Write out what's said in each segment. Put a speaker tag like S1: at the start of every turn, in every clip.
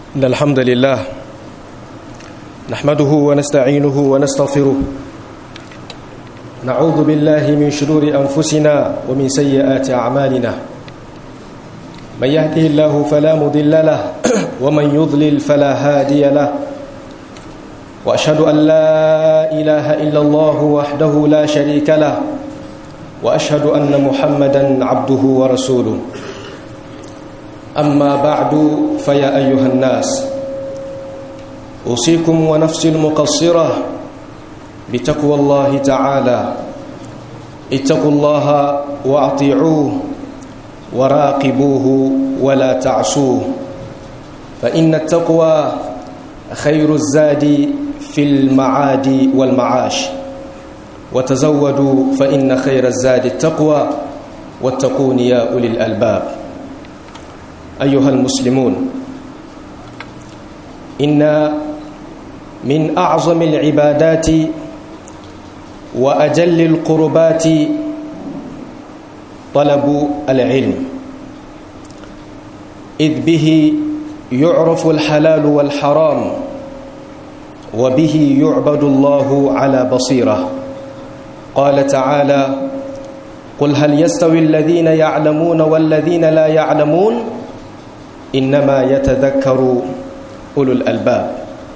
S1: إن الحمد لله نحمده ونستعينه ونستغفره نعوذ بالله من شرور أنفسنا ومن سيئات أعمالنا من يهده الله فلا مضل له ومن يضلل فلا هادي له وأشهد أن لا إله إلا الله وحده لا شريك له وأشهد أن محمدا عبده ورسوله أما بعد فيا أيها الناس أوصيكم ونفسي المقصرة بتقوى الله تعالى اتقوا الله وأطيعوه وراقبوه ولا تعصوه فإن التقوى خير الزاد في المعاد والمعاش وتزودوا فإن خير الزاد التقوى واتقون يا أولي الألباب أيها المسلمون إن من أعظم العبادات وأجل القربات طلب العلم إذ به يعرف الحلال والحرام وبه يعبد الله على بصيرة قال تعالى قل هل يستوي الذين يعلمون والذين لا يعلمون إنما يتذكر أولو الألباب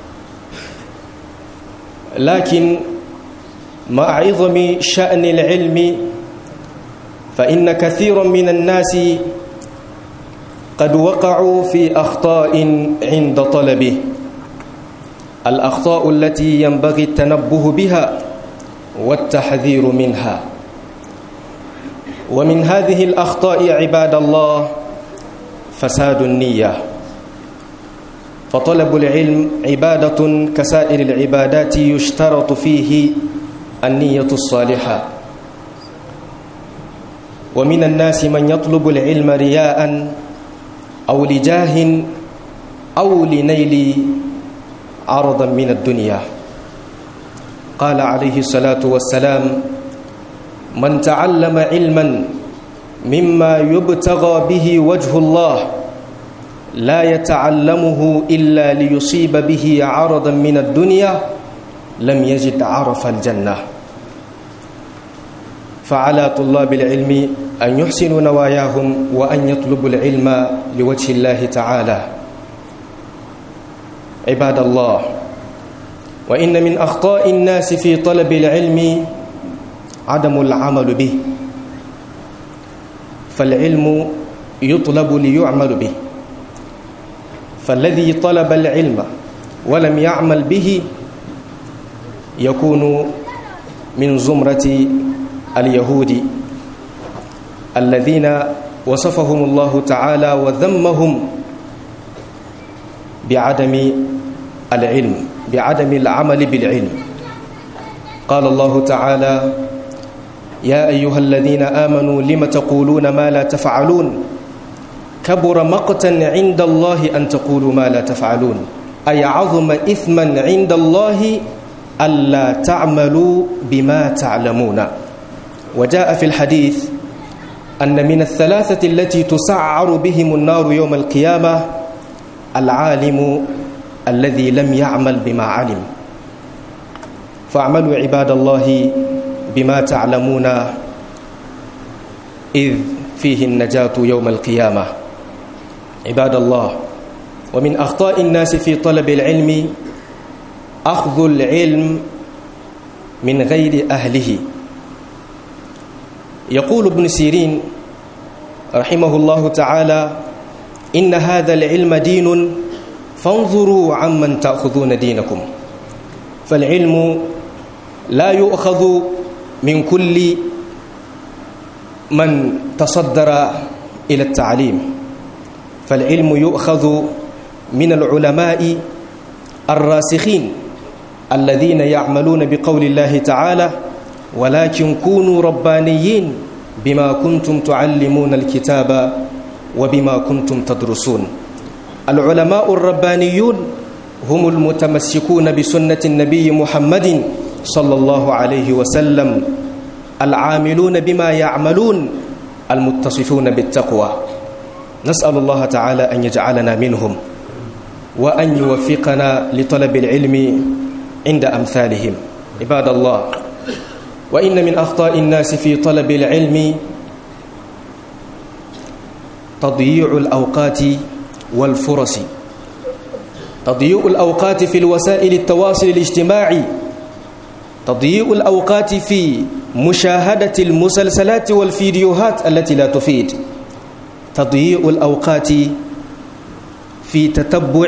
S1: لكن مع عظم شأن العلم فإن كثيرا من الناس قد وقعوا في أخطاء عند طلبه الأخطاء التي ينبغي التنبه بها والتحذير منها ومن هذه الأخطاء عباد الله فساد النية فطلب العلم عبادة كسائر العبادات يشترط فيه النية الصالحة ومن الناس من يطلب العلم رياء أو لجاه أو لنيل عرضا من الدنيا قال عليه الصلاة والسلام من تعلم علما مما يبتغى به وجه الله لا يتعلمه إلا ليصيب به عرضا من الدنيا لم يجد عرف الجنة فعلى طلاب العلم أن يحسنوا نواياهم وأن يطلبوا العلم لوجه الله تعالى عباد الله وإن من أخطاء الناس في طلب العلم عدم العمل به فالعلم يطلب ليعمل به فالذي طلب العلم ولم يعمل به يكون من زمرة اليهود الذين وصفهم الله تعالى وذمهم بعدم العلم بعدم العمل بالعلم قال الله تعالى يا أيها الذين آمنوا لم تقولون ما لا تفعلون كبر مقتا عند الله أن تقولوا ما لا تفعلون أي عظم إثما عند الله ألا تعملوا بما تعلمون وجاء في الحديث أن من الثلاثة التي تسعر بهم النار يوم القيامة العالم الذي لم يعمل بما علم فاعملوا عباد الله بما تعلمون إذ فيه النجاة يوم القيامة عباد الله ومن أخطاء الناس في طلب العلم أخذ العلم من غير أهله يقول ابن سيرين رحمه الله تعالى إن هذا العلم دين فانظروا عمن تأخذون دينكم فالعلم لا يؤخذ من كل من تصدر إلى التعليم فالعلم يؤخذ من العلماء الراسخين الذين يعملون بقول الله تعالى ولكن كونوا ربانيين بما كنتم تعلمون الكتاب وبما كنتم تدرسون العلماء الربانيون هم المتمسكون بسنة النبي محمد صلى الله عليه وسلم العاملون بما يعملون المتصفون بالتقوى نسأل الله تعالى أن يجعلنا منهم وأن يوفقنا لطلب العلم عند أمثالهم عباد الله وإن من أخطاء الناس في طلب العلم تضييع الأوقات والفرص تضييع الأوقات في الوسائل التواصل الاجتماعي تضييع الأوقات في مشاهدة المسلسلات والفيديوهات التي لا تفيد تضييع الأوقات في تتبع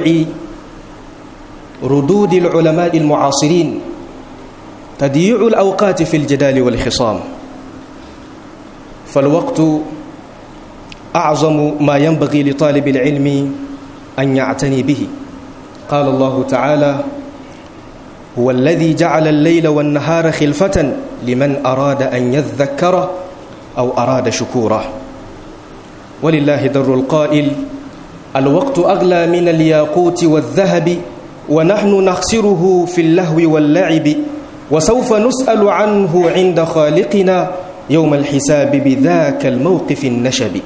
S1: ردود العلماء المعاصرين تضييع الأوقات في الجدال والخصام فالوقت أعظم ما ينبغي لطالب العلم أن يعتني به قال الله تعالى هو الذي جعل الليل والنهار خلفة لمن أراد أن يذكر أو أراد شكورا ولله در القائل الوقت أغلى من الياقوت والذهب ونحن نخسره في اللهو واللعب وسوف نسأل عنه عند خالقنا يوم الحساب بذاك الموقف النشب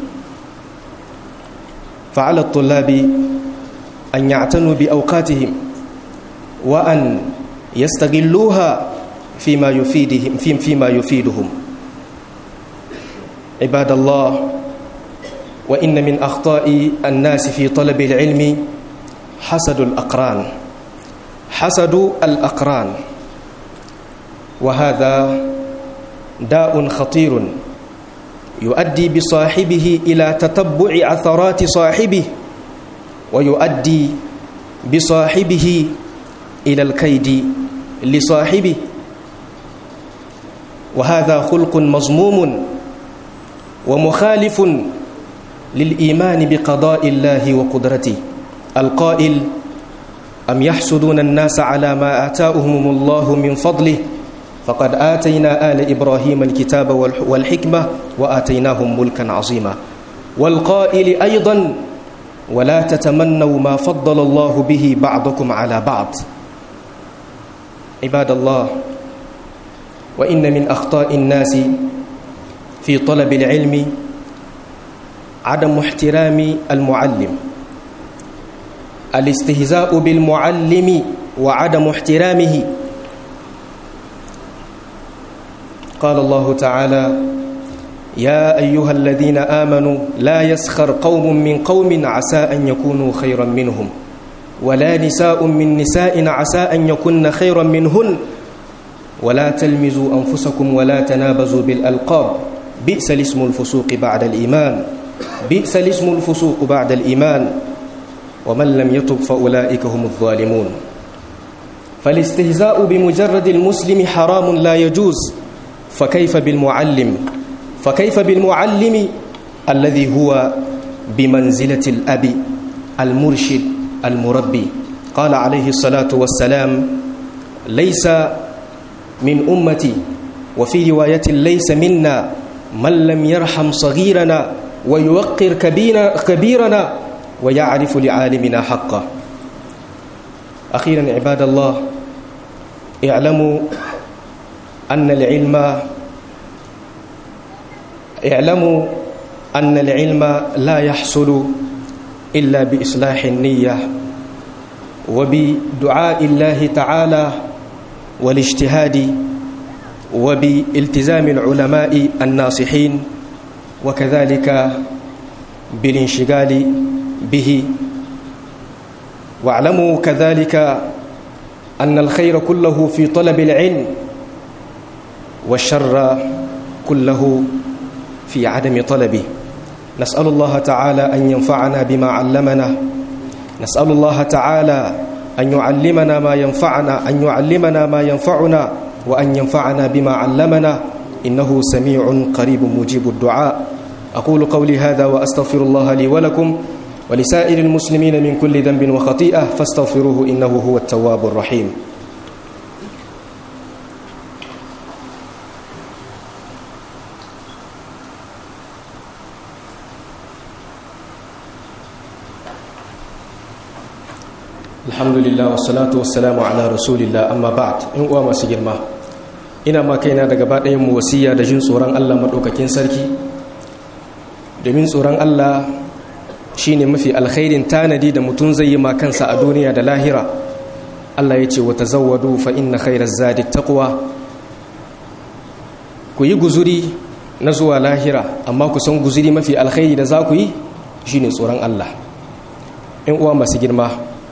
S1: فعلى الطلاب أن يعتنوا بأوقاتهم وأن يستغلوها فيما يفيدهم فيما يفيدهم عباد الله وإن من أخطاء الناس في طلب العلم حسد الأقران حسد الأقران وهذا داء خطير يؤدي بصاحبه إلى تتبع عثرات صاحبه ويؤدي بصاحبه إلى الكيد لصاحبه وهذا خلق مضموم ومخالف للإيمان بقضاء الله وقدرته القائل أم يحسدون الناس على ما آتاهم الله من فضله فقد آتينا آل إبراهيم الكتاب والحكمة وآتيناهم ملكا عظيما والقائل أيضا ولا تتمنوا ما فضل الله به بعضكم على بعض عباد الله وإن من أخطاء الناس في طلب العلم عدم احترام المعلم الاستهزاء بالمعلم وعدم احترامه قال الله تعالى يا أيها الذين آمنوا لا يسخر قوم من قوم عسى أن يكونوا خيرا منهم ولا نساء من نساء عسى أن يكن خيرا منهن ولا تلمزوا أنفسكم ولا تنابزوا بالألقاب بئس الاسم الفسوق بعد الإيمان بئس الاسم الفسوق بعد الإيمان ومن لم يتب فأولئك هم الظالمون فالاستهزاء بمجرد المسلم حرام لا يجوز فكيف بالمعلم فكيف بالمعلم الذي هو بمنزلة الأب المرشد المربي قال عليه الصلاة والسلام ليس من أمتي وفي رواية ليس منا من لم يرحم صغيرنا ويوقر كبيرنا ويعرف لعالمنا حقه أخيرا عباد الله اعلموا أن العلم اعلموا أن العلم لا يحصل إلا بإصلاح النية وبدعاء الله تعالى والاجتهاد وبالتزام العلماء الناصحين وكذلك بالانشغال به واعلموا كذلك أن الخير كله في طلب العلم والشر كله في عدم طلبه نسأل الله تعالى أن ينفعنا بما علمنا نسأل الله تعالى أن يعلمنا ما ينفعنا أن يعلمنا ما ينفعنا وأن ينفعنا بما علمنا إنه سميع قريب مجيب الدعاء أقول قولي هذا وأستغفر الله لي ولكم ولسائر المسلمين من كل ذنب وخطيئة فاستغفروه إنه هو التواب الرحيم alhamdulillah wassalatu wassalamu ala rasulillah amma ba'd in uwa masu girma ina ma kaina daga baɗayan mu wasiya da jin tsoron Allah maɗaukakin sarki domin tsoron Allah shine mafi alkhairin tanadi da mutum zai yi ma kansa a duniya da lahira Allah ya ce wata zawadu fa inna khairaz zadi taqwa ku yi guzuri na zuwa lahira amma ku san guzuri mafi alkhairi da za ku yi shine tsoron Allah in uwa masu girma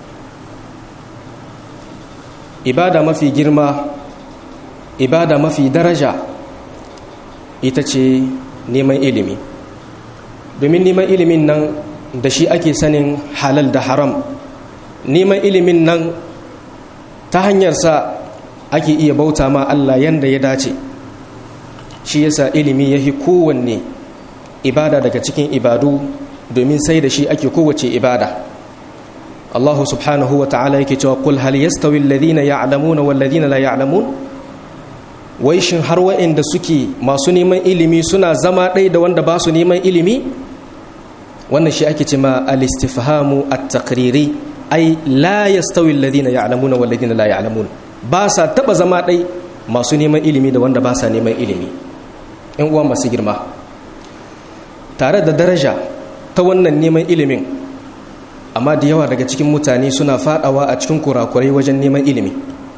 S1: ibada mafi girma ibada mafi daraja ita ce neman ilimi domin neman ilimin nan da shi ake sanin halal da haram neman ilimin nan ta hanyarsa ake iya bauta ma Allah yanda ya dace shi yasa ilimi ya fi kowanne ibada daga cikin ibadu domin sai da shi ake kowace ibada Allah subhanahu wa ta'ala yake cewa kul hal yastawi alladhina ya'lamuna wal ladhina la ya'lamun wai shin har wa'anda suke masu neman ilimi suna zama ɗaya da wanda ba su neman ilimi wannan shi ake cewa al-istifhamu at-taqriri ai la yastawi alladhina ya'lamuna wal ladhina la ya'lamun ba sa taba zama ɗai masu neman ilimi da wanda ba sa neman ilimi in uwa masu girma tare da daraja ta wannan neman ilimin amma da yawa daga cikin mutane suna fadawa a cikin kurakurai wajen neman ilimi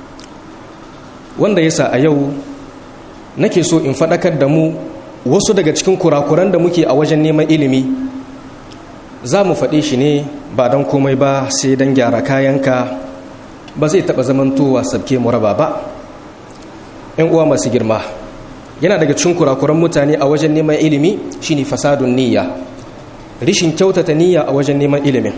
S1: wanda yasa a yau nake so in faɗakar da mu wasu daga cikin kurakuran da muke a wajen neman ilimi za mu faɗe shi ne ba don komai ba sai don gyara kayanka ba zai taɓa zamantowa sabke mu raba ba ‘yan uwa masu girma yana daga cikin kurakuran mutane a wajen neman ilimi shine fasadun niyya rishin kyautata niyya a wajen neman ilimin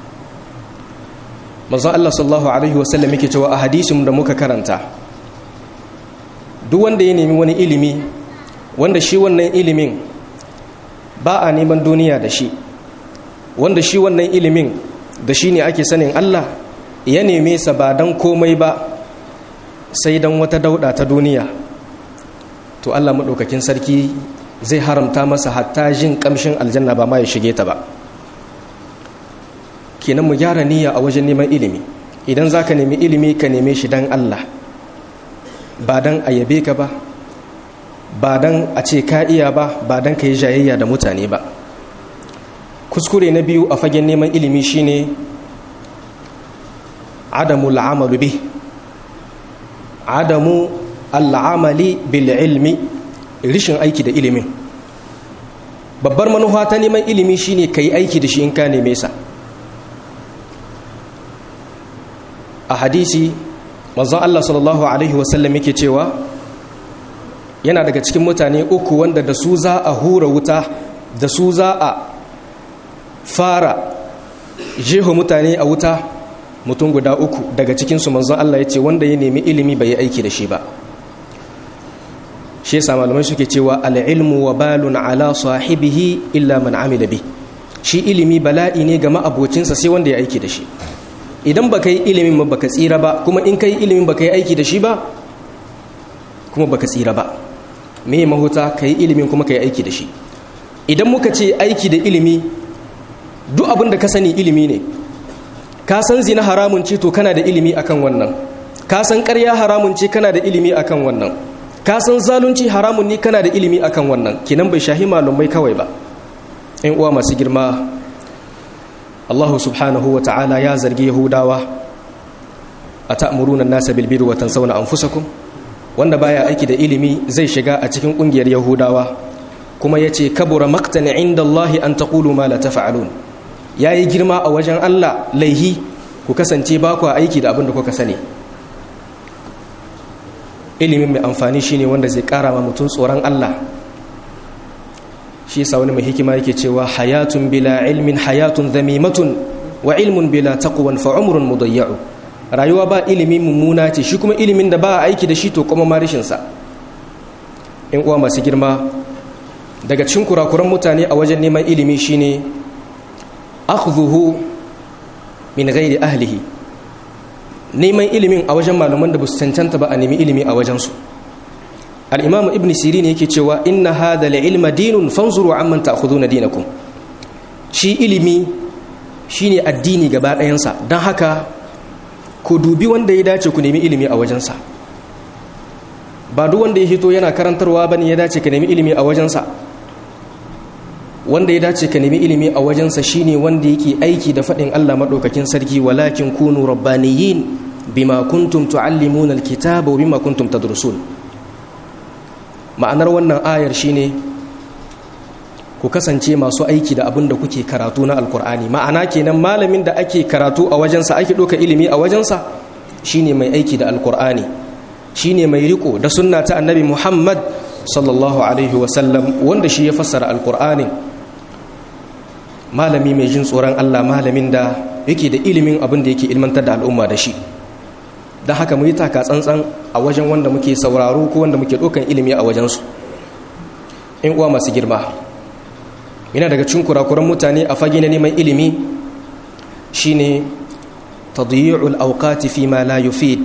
S1: manzon Allah sallallahu alaihi wasallam yake cewa a hadisin da muka karanta duk wanda ya nemi wani ilimi wanda shi wannan ilimin ba a neman duniya da shi wanda shi wannan ilimin da shi ne ake sanin Allah ya neme sa ba don komai ba sai don wata dauda ta duniya to Allah maɗaukakin sarki zai haramta masa hatta jin ƙamshin aljanna ba ma ya shige ta ba kenan mu gyara niyya a wajen neman ilimi idan za ka nemi ilimi ka neme shi don Allah ba don a yabe ka ba ba don a ce ka iya ba ba don ka yi jayayya da mutane ba kuskure na biyu a fagen neman ilimi shine adamu al'amalu bi adamu al'amali bil ilmi rishin aiki da ilimin babbar manufa ta neman ilimi shine ka yi aiki da shi in ka neme sa a hadisi manzon Allah sallallahu alaihi wasallam yake cewa yana daga cikin mutane uku wanda da su za a hura wuta da su za a fara jeho mutane a wuta mutum guda uku daga cikinsu manzon Allah ya ce wanda ya nemi ilimi bai yi aiki da shi ba shi yasa malamai suke cewa al'ilmu wa balun ala sahibihi illa man amila bi shi ilimi bala'i ne ga ma'abocinsa sai wanda ya aiki da shi idan baka yi ilimin ba baka tsira ba kuma in kai ilimin baka yi aiki da shi ba kuma baka tsira ba me mahuta ka yi ilimin kuma ka yi aiki da shi idan muka ce aiki da ilimi duk abin da ka sani ilimi ne ka san zina haramun ce to kana da ilimi akan wannan ka san ƙarya haramun ce kana da ilimi akan wannan ka san zalunci haramun ne kana da ilimi akan wannan kinan bai shahi malumai kawai ba in uwa masu girma Allah subhanahu wa ta'ala ya zargi Yahudawa a ta'muruna nasa bil birri wa tansawna anfusakum wanda baya aiki da ilimi zai shiga a cikin kungiyar Yahudawa kuma yace kabura maqtan inda Allah an taqulu ma la taf'alun yayi girma a wajen Allah laihi ku kasance ba ku aiki da abin da kuka sani ilimin mai amfani shine wanda zai kara ma mutum tsoron Allah shi yasa wani mai hikima yake cewa hayatun bila ilmin hayatun zamimatun wa ilmun bila taqwan fa umrun mudayya'u rayuwa ba ilimi mummuna ce shi kuma ilimin da ba a aiki da shi to kuma marishin sa in uwa masu girma daga cikin kurakuran mutane a wajen neman ilimi shine akhdhuhu min ghairi ahlihi neman ilimin a wajen malaman da ba su cancanta ba a nemi ilimi a wajensu al'imam ibn sirin yake cewa inna hada ilma dinun fanzuru amman ta'khuduna dinakum shi ilimi shine addini gaba ɗayansa don haka ku dubi wanda ya dace ku nemi ilimi a wajensa ba duk wanda ya hito yana karantarwa bane ya dace ka nemi ilimi a wajensa wanda ya dace ka nemi ilimi a wajensa shine wanda yake aiki da faɗin Allah maɗaukakin sarki walakin kunu rabbaniyin bima kuntum tuallimuna alkitaba wa bima kuntum tadrusun ma'anar wannan ayar shine ku kasance masu aiki da abin da kuke karatu na alkur'ani ma'ana kenan malamin da ake karatu a wajensa ake ɗauka ilimi a wajensa shine mai aiki da alkur'ani shine mai riko da sunna ta annabi muhammad sallallahu alaihi wasallam wanda shi ya fassara alkur'anin malami mai jin tsoron allah malamin da yake da ilimin abin da yake ilmantar da al'umma da shi don haka mu yi taka tsantsan a wajen wanda muke sauraro ko wanda muke ɗaukan ilimi a wajensu in uwa masu girma yana daga cikin kurakuran mutane a fage na neman ilimi shine tadyi'ul awqati fi ma la yufid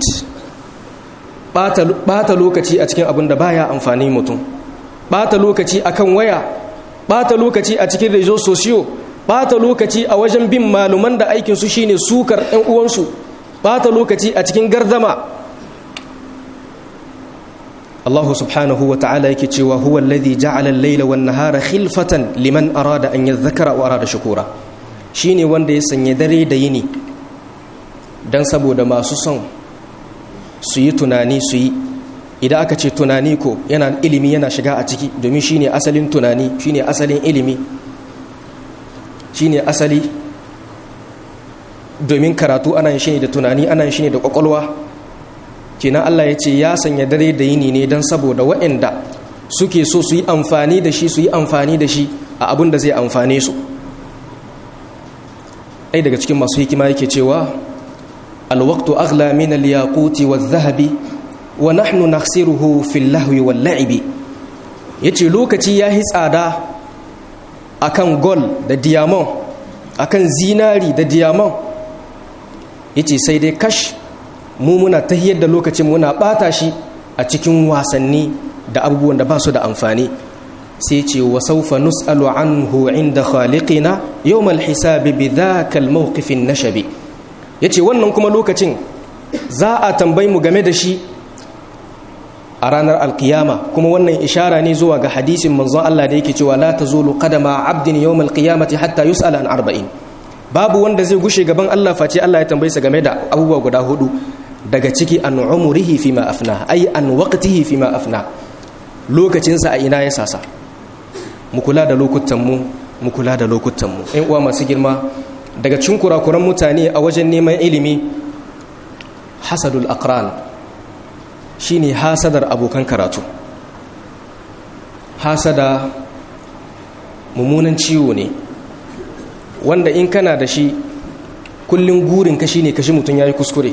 S1: bata lokaci a cikin abin da baya amfani mutum bata lokaci akan waya bata lokaci a cikin rezo sosiyo bata lokaci a wajen bin maluman da aikin su shine sukar ɗan uwansu bata lokaci a cikin gardama Allah subhanahu wa ta'ala yake cewa huwa alladhi ja'ala al-layla wan nahara khilfatan liman arada an yadhakkara wa arada shukura shine wanda ya sanya dare da yini dan saboda masu son su yi tunani su yi idan aka ce tunani ko yana ilimi yana shiga a ciki domin shine asalin tunani shine asalin ilimi shine asali domin karatu ana yin shi ne da tunani ana yin shi ne da kwakwalwa kenan Allah ya ce ya sanya dare da yini ne don saboda waɗanda suke so su yi amfani da shi su yi amfani da shi a abin da zai amfane su ai daga cikin masu hikima yake cewa alwaqtu aghla min al-yaquti wadh-dhahabi wa nahnu nakhsiruhu fil lahwi wal la'ibi yace lokaci yahi tsada akan gol da diamond akan zinari da diamond yace sai dai kash mu muna tahiyar da lokacin muna bata shi a cikin wasanni da abubuwan da ba su da amfani sai ce wa saufa nus'alu anhu inda khaliqina yawmal hisabi bi dhaka al-mawqif an-nashabi yace wannan kuma lokacin za a tambayi mu game da shi a ranar alkiyama kuma wannan ishara ne zuwa ga hadisin manzon Allah da yake cewa la tazulu qadama 'abdin yawmal qiyamati hatta yus'ala an arba'in babu wanda zai gushe gaban Allah face Allah ya tambaye sa game da abubuwa guda hudu daga ciki an umurihi fi ma afna ai an waqtihi fi ma afna lokacinsa a ina ya sasa mu kula da lokutan mu mu kula da lokutan mu ɗan uwa masu girma daga cikin kurakuran mutane a wajen neman ilimi hasadul aqran shine hasadar abokan karatu hasada mummunan ciwo ne wanda in kana da shi kullum gurin ka shine kashi mutum yayi kuskure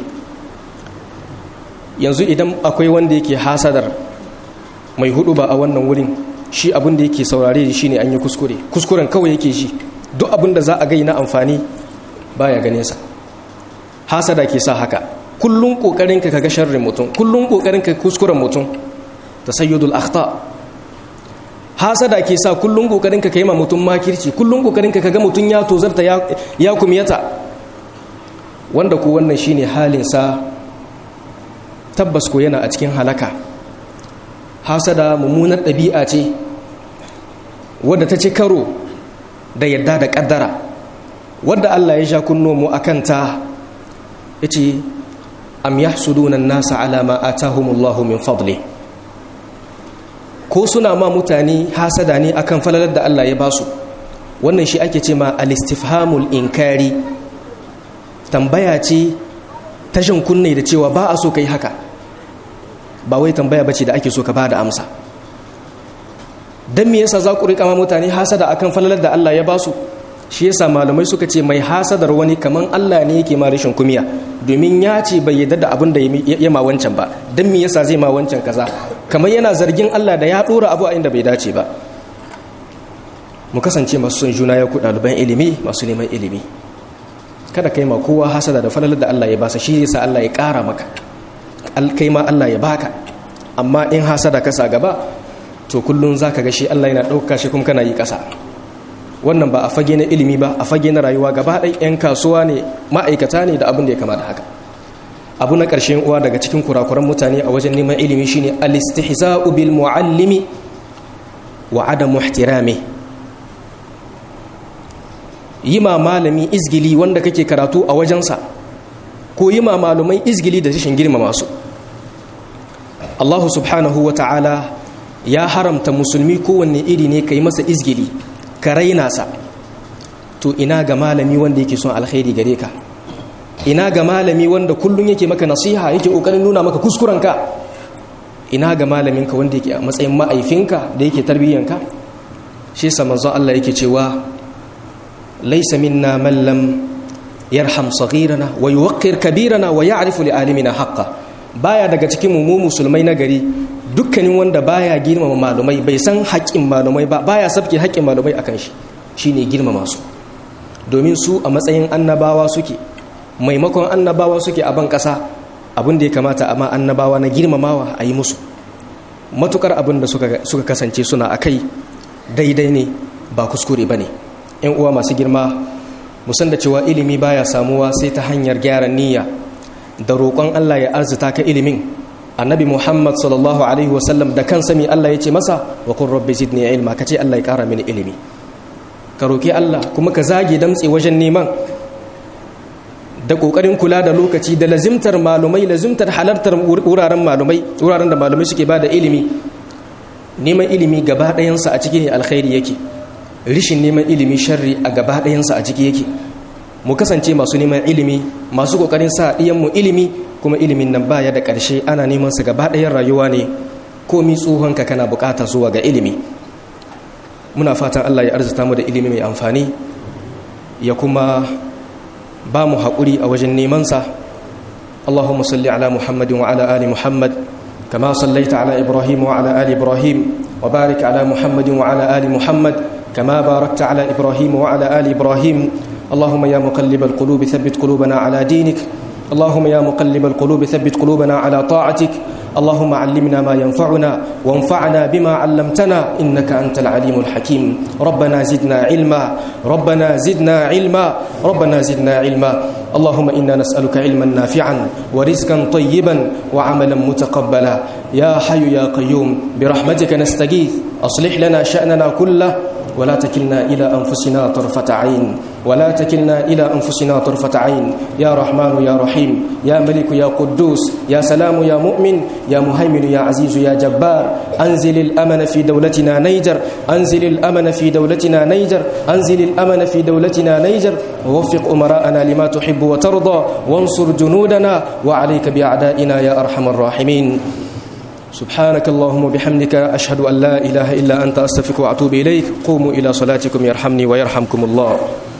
S1: yanzu idan akwai wanda yake hasadar mai hudu ba a wannan wurin shi abin da yake saurare shi ne an yi kuskure kuskuren kawai yake shi duk abin da za a gai na amfani baya ganin sa hasada ke sa haka kullum kokarin ka kaga sharrin mutum kullum kokarin ka kuskuren mutum tasayyudul akhta hasada ke sa kullum kokarin ka kai ma mutum makirci kullum kokarin ka kaga mutum ya tozarta ya kumiyata wanda ko wannan shine halin sa tabbas ko yana a cikin halaka hasada mummunar ɗabi'a ce wadda ta ci karo da yadda da ƙaddara wadda Allah ya sha kunno mu akan ta yace am yahsuduna an-nasa ala ma atahumullahu min fadli ko suna ma mutane hasada ne akan falalar da Allah ya basu wannan shi ake ce ma al-istifhamul inkari tambaya ce tashin kunne da cewa ba a so kai haka ba wai tambaya bace da ake so ka bada amsa dan me yasa za ku rika ma mutane hasada akan falalar da Allah ya basu shi yasa malamai suka ce mai hasadar wani kaman Allah ne yake ma rashin kumiya domin ya ce bai yarda da abin da ya ma wancan ba dan me yasa zai ma wancan kaza kamar yana zargin Allah da ya dora abu a inda bai dace ba mu kasance masu son juna ya ku ɗaliban ilimi masu neman ilimi kada kai ma kowa hasada da falalar da Allah ya basa shi yasa Allah ya ƙara maka kai ma Allah ya baka amma in hasada ka sa gaba to kullun zaka ga shi Allah yana ɗauka shi kuma kana yi ƙasa wannan ba a fage na ilimi ba a fage na rayuwa gaba ɗai 'yan kasuwa ne ma'aikata ne da abin da ya kama da haka abu na ƙarshen uwa daga cikin kurakuran mutane a wajen neman ilimi shine al-istihza'u bil muallimi wa adamu ihtirami yi ma malami izgili wanda kake karatu a wajensa ko yi ma malumai izgili da rashin girmama su Allah subhanahu wa ta'ala ya haramta musulmi kowanne iri ne ka yi masa izgili ka raina sa to ina ga malami wanda yake son alkhairi gare ka ina ga malami wanda kullum yake maka nasiha yake kokarin nuna maka kuskurenka ina ga malaminka wanda yake a matsayin ma'aifinka da yake tarbiyyanka shi yasa manzo Allah yake cewa laysa minna man lam yarham saghirana wa yuwaqqir kabirana wa ya'rifu li alimina haqqan baya daga cikin mu musulmai na gari dukkanin wanda baya girmama malumai bai san haƙƙin malumai ba baya sabke haƙƙin malumai akan shi shine girmama su domin su a matsayin annabawa suke maimakon annabawa suke a ban ƙasa abin da ya kamata amma annabawa na girmamawa a yi musu matukar abin da suka kasance suna a kai daidai ne ba kuskure ba ne ‘yan uwa masu girma musan da cewa ilimi baya samuwa sai ta hanyar gyara niyya da roƙon Allah ya arzuta ka ilimin annabi Muhammad sallallahu alaihi wasallam da kan sami Allah ya ce masa wa kun rabbi zidni ilma ka ce Allah ya ƙara mini ilimi ka roƙi Allah kuma ka zage damtse wajen neman da ƙoƙarin kula da lokaci da lazimtar malumai lazimtar halartar wuraren malumai wuraren da malumai suke ba da ilimi neman ilimi gaba ɗayansa a ciki ne alkhairi yake rishin neman ilimi sharri a gaba ɗayansa a ciki yake mu kasance masu neman ilimi masu ƙoƙarin sa mu ilimi kuma ilimin nan baya da ƙarshe ana neman su gaba ɗayan rayuwa ne komi tsohonka kana buƙata zuwa ga ilimi muna fatan Allah ya arzuta mu da ilimi mai amfani ya kuma ba mu haƙuri a wajen nemansa Allahumma salli ala Muhammadin wa ala ali Muhammad kama sallaita ala Ibrahim wa ala ali Ibrahim wa barik ala Muhammadin wa ala ali Muhammad kama barakta ala Ibrahim wa ala ali Ibrahim Allahumma ya muqallib al-qulub thabbit qulubana ala dinik اللهم يا مقلب القلوب ثبت قلوبنا على طاعتك اللهم علمنا ما ينفعنا وانفعنا بما علمتنا إنك أنت العليم الحكيم ربنا زدنا علما ربنا زدنا علما ربنا زدنا علما اللهم إنا نسألك علما نافعا ورزقا طيبا وعملا متقبلا يا حي يا قيوم برحمتك نستغيث أصلح لنا شأننا كله ولا تكلنا إلى أنفسنا طرفة عين ولا تكلنا إلى أنفسنا طرفة عين يا رحمن يا رحيم يا ملك يا قدوس يا سلام يا مؤمن يا مهيمن يا عزيز يا جبار أنزل الأمن في دولتنا نيجر أنزل الأمن في دولتنا نيجر أنزل الأمن في دولتنا نيجر ووفق أمراءنا لما تحب وترضى وانصر جنودنا وعليك بأعدائنا يا أرحم الراحمين سبحانك اللهم وبحمدك أشهد أن لا إله إلا أنت أستغفرك وأتوب إليك قوموا إلى صلاتكم يرحمني ويرحمكم الله